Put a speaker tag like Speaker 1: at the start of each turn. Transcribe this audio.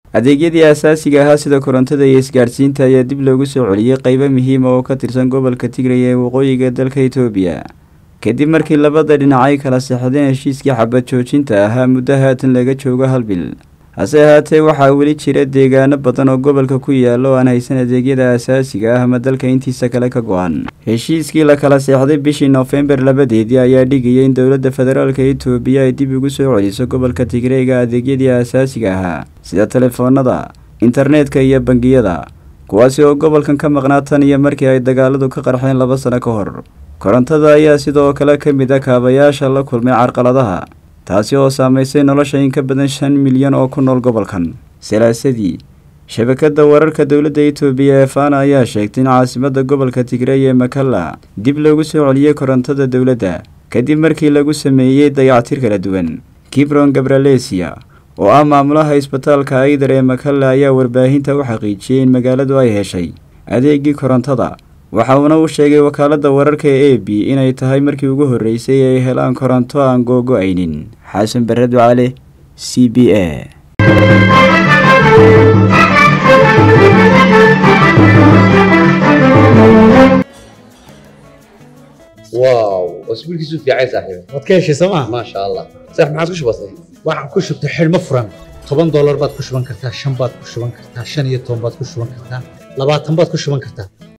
Speaker 1: adeegyadii asaasiga ahaa sida korontada iyo isgaadhsiinta ayaa dib loogu soo celiyey qeybo muhiima oo ka tirsan gobolka tigray ee waqooyiga dalka itoobiya kadib markii labada dhinac ay kala seexdeen heshiiskii xabad joojinta ahaa muddo haatan laga joogo hal bil hase ahaatee waxaa weli jira deegaano badan oo gobolka ku yaala oo aan haysan adeegyada asaasiga ah ama dalka intiisa kale ka go-an heshiiskii la kala seexday bishii noofembar labadeedii ayaa dhigayay in dowladda federaalka itoobiya ay dib ugu soo celiso gobolka tigreyga adeegyadii asaasiga ahaa sida telefoonada internetka iyo bangiyada kuwaasi oo gobolkan ka maqnaa tan iyo markii ay dagaaladu ka qarxeen laba sano ka hor korontada ayaa sidoo kale ka mid a kaabayaasha la kulmay carqaladaha taasi oo saamaysay nolosha in ka badan shan milyan oo ku nool gobolkan salaasadii shabakadda wararka dowladda itoobiya ee fana ayaa sheegtay in caasimadda gobolka tigrey ee makalla dib loogu soo celiyey korontada dowladda kadib markii lagu sameeyey dayactir kala duwan kibron gabralesia oo ah maamulaha isbitaalka aydar ee makalla ayaa warbaahinta u xaqiijiyey in magaaladu ay heshay adeegii korontada waxa uuna u sheegay wakaaladda wararka ee a b inay tahay markii ugu horreysay ay helaan koronto aan googo-aynin xasan bare ducale c b a
Speaker 2: واو اسبوعك في عايز صاحبي
Speaker 3: waad ka heshay sooma
Speaker 2: ما شاء الله صح ما عاد وش بصي
Speaker 3: waxaan ku shubtay xidhmo furan toban doolar baad ku shuban kartaa shan baad ku shuban kartaa shan iyo toban baad ku shuban kartaa labaatan baad ku shuban kartaa